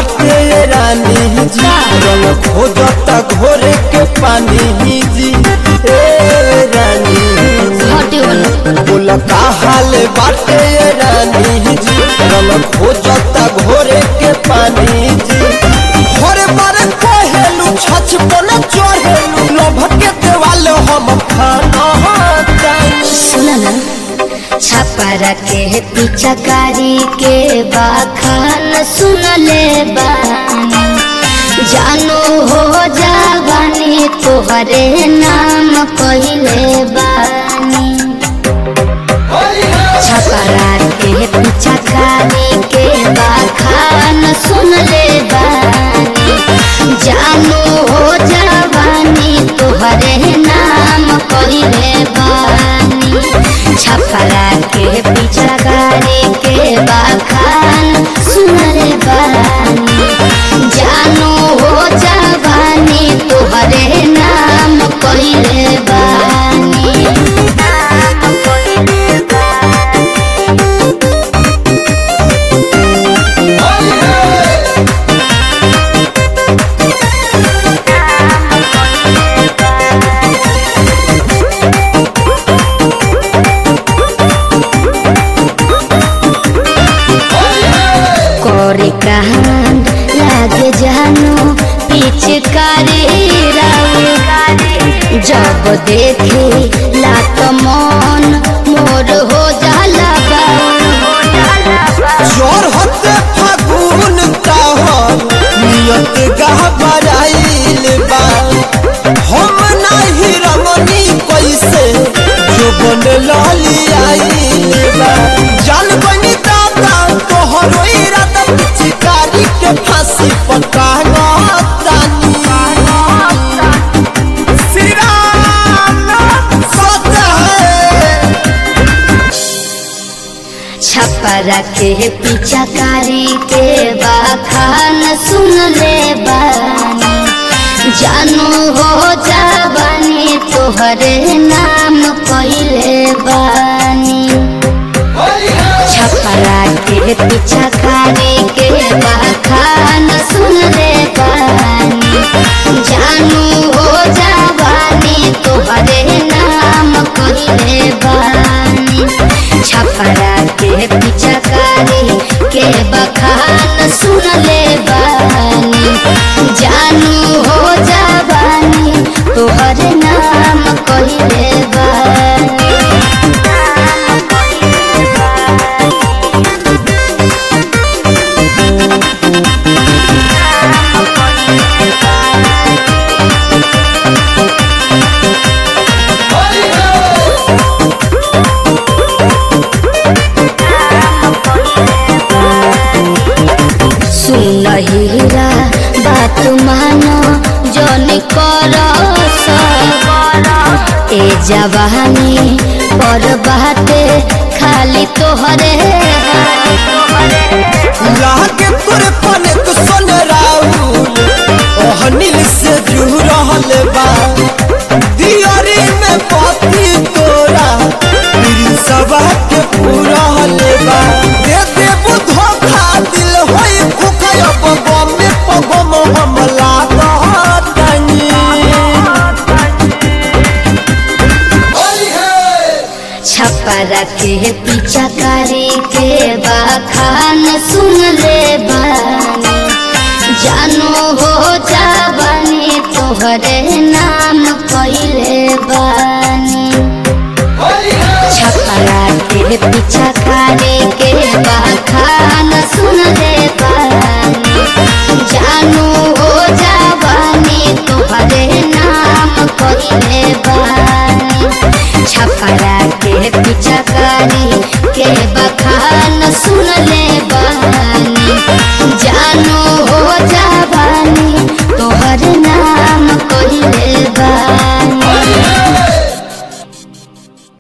बाटे रानी जी रंग खोजता घोरे के पानी जी ए रानी जी हटे बोलो बोला का हाल बाटे रानी जी रंग खोजता घोरे के पानी जी घरे बारे कहेलू छछ पन चढ़ेलू लोभके देवाल हम खाना जानी सुना ना छपरा के पिचकारी के बाखान सुन ले बानी जानो हो जावानी तोहरे नाम कहले बानी छपरा के पिचकारी के बाखान सुन ले बानी जानो हो जावानी तोहरे नाम कहले बानी छपरा के पिचकारी के बाखान सुन ले बानी जानो हो जावानी तोहरे नाम कहले बानी नाम कहले बानी करे कांड लागे जानो पिचकारी राउ जब देखे लाक मन मोर हो जाला जोर होते फागुन ताहर नियत गहबराइल बा हम नाही रमनी कैसे जो बन लाली आइल बा जान बनी दादा तोहरो इरादा चिकारी के फांसी पटांगा तानी श्री राम सदा है छपरा के पिचकारी के बाखान सुन ले बानी जानो हो जाबानी तोहरे नाम कहले बानी छपरा के पिचकारी के बाखान सुन ले बानी जानू हो जाबानी तोहरे नाम कहले बानी छपरा के पिचकारी के बखान सुन ले बानी जानू हो जाबानी तोहरे नाम कहले बानी नाम कहले बानी सुन हीरा बात मानो जन कर ए जवानी पर बाते खाली तोहरे लागे तोरे पने तो सन राहुल ओहनिल से जू रहल बा दियारी में पति तोरा मेरी सवा के पूरा हल बा दे दे धोखा दिल होई भूखा अब गम में पगम हमला कहतनी छपरा के पिचकारी के बाखान सुन ले बानी जानो हो जाबानी तोहरे नाम कहले बानी छपरा के पिछा